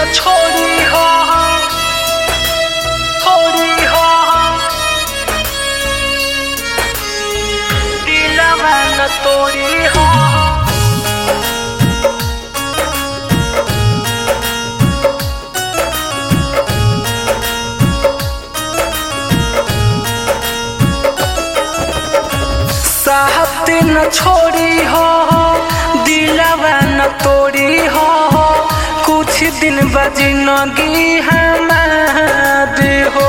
न छोड़ी हो छोड़ी हो दिलवा न तोड़ी हो साहब न छोड़ी हो दिलवा न तोड़ी हो कुछ दिन बजनगी हमार हो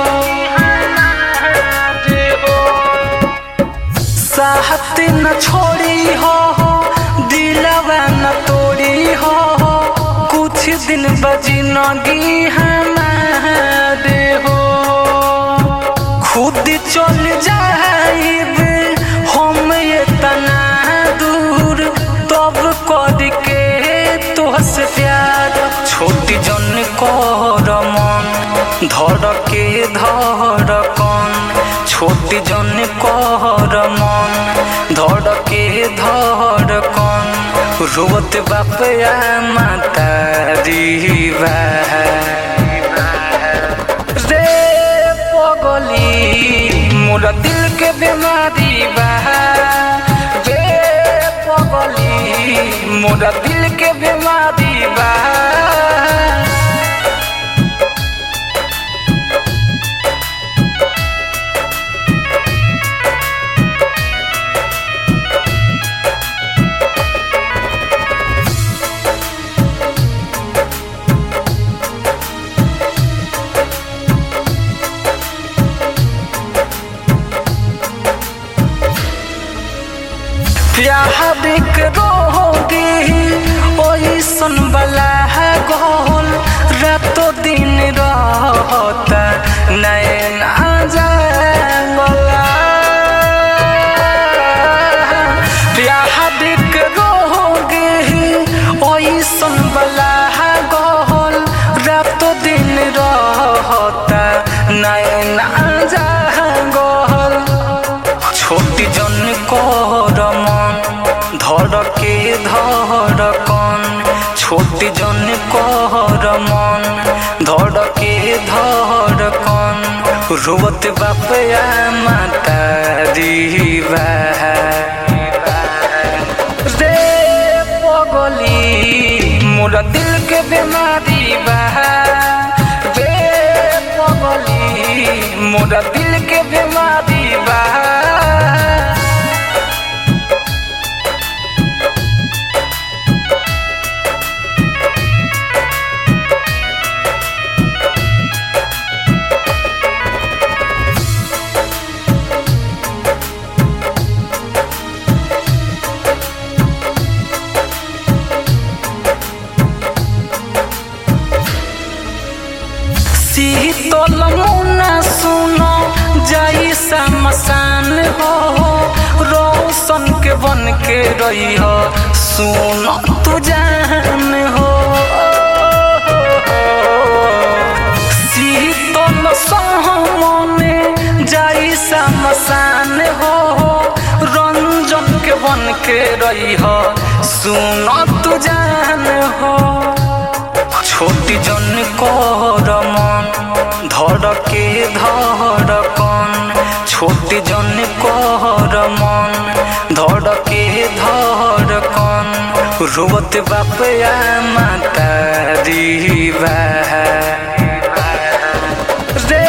साहब न छोड़ी हो दिलवा न तोड़ी हो कुछ दिन बजनगी हमार हो खुद चल जाइब हम ये तना दूर तब कर के तोहसे प्यार छोटी जन कर मन धर के धर कन छोटी जन कर मन धर के धर कन रोत बाप या माता रीवा रे पगली मोरा दिल के बीमारी बा रे पगली मोरा दिल के बीमारी बा प्यार के रोगी ओइसन बला है गोल रातो दिन रहता नैन जागला प्यार के रोगी ओइसन बला है गोल रातो दिन रहता नैन जागल छोटी जन कर मन धर के धर कन छोटी जन कर मन धर के धर कन रोत बाप या माता रीवा रे पगली मोरा दिल के बीमारी बा रे पगली मोरा दिल के बीमारी बा शीतल मुना सुनो जाई समसान हो रोशन के बन के रही हो सुनो तू जान हो शीतल सहमने जाई समसान हो रंजन के बन के रही हो सुनो तू जान हो छोटी जन कर मन धर के धर कन छोटी जन कर मन धर के धर कन रोत बाप या माता रीवा रे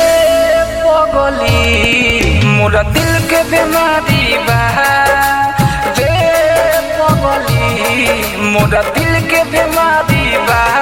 पगली मोरा दिल के बीमारी बा रे पगली मोरा दिल के बीमारी बा